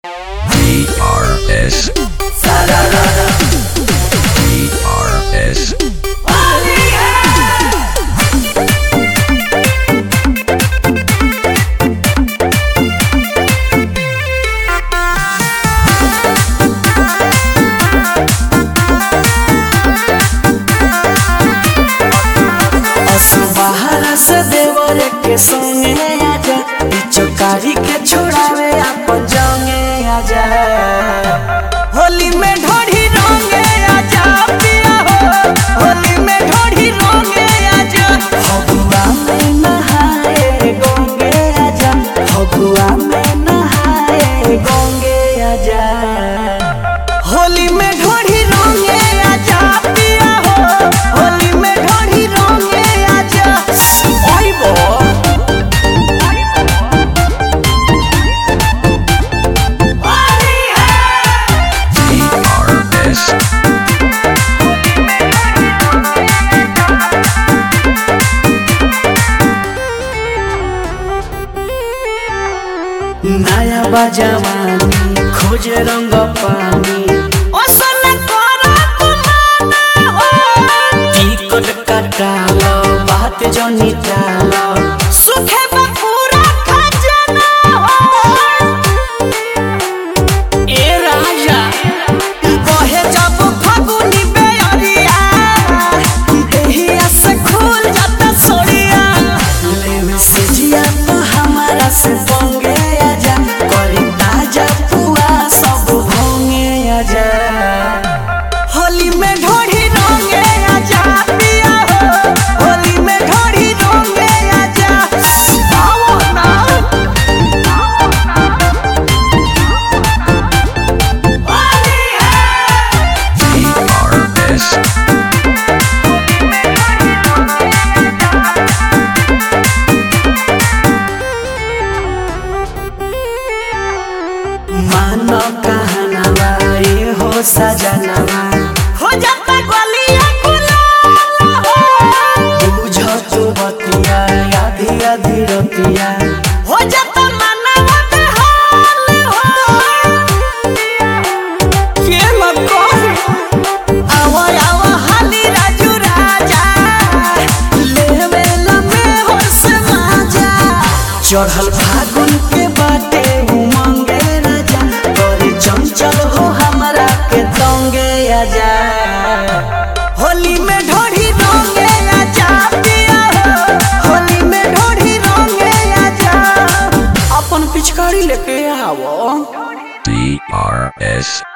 DRS. DRS. बाहर से देवर के संगे आजा चौकारी के छोड़ावे अपन जंगे आजा होली में ढोढ़ी रंगे आजा पिया हो होली में ढोढ़ी रंगे आजा फगुआ में नहाए गंगे आजा फगुआ में नहाए गंगे आजा होली में ढोढ़ी रंगे आजा पिया हो होली में ढोढ़ी रंगे आजा आइबो DRS. नया बजवानी खोज रंग पानी ओसन करा तुमाना हो टिकट कटालो बात जनी टालो सुखे बपूरा खजना हो ए राजा बहे जब फगुनी बेअरिया देहिया से खुल जाता सोड़िया लेवे से जिया तो हमारा से पंगे आजा करी ताजा पुआ सब भोंगे आजा होली में ढोढ़ी रंगे आजा पिया हो होली में ढोढ़ी रंगे आजा आओ ना होली है DRS. मानो कहनावा ये हो सजनावा हो जाता गलिया गुलाल हो बुझो तू बतिया आधी आधी रतिया हो जाता मनवा बेहाल हो के मत कह आवा आवा हाली राजू राजा लेवे लमे होश माजा चढ़ल फागुन के बाटे उमंगे राजा तोरी चंचल हो हमरा के तंगे आजा होली में ढोढ़ी रंगे आजा पिया हो होली में ढोढ़ी रंगे आजा अपन पिचकारी लेके आवो DRS.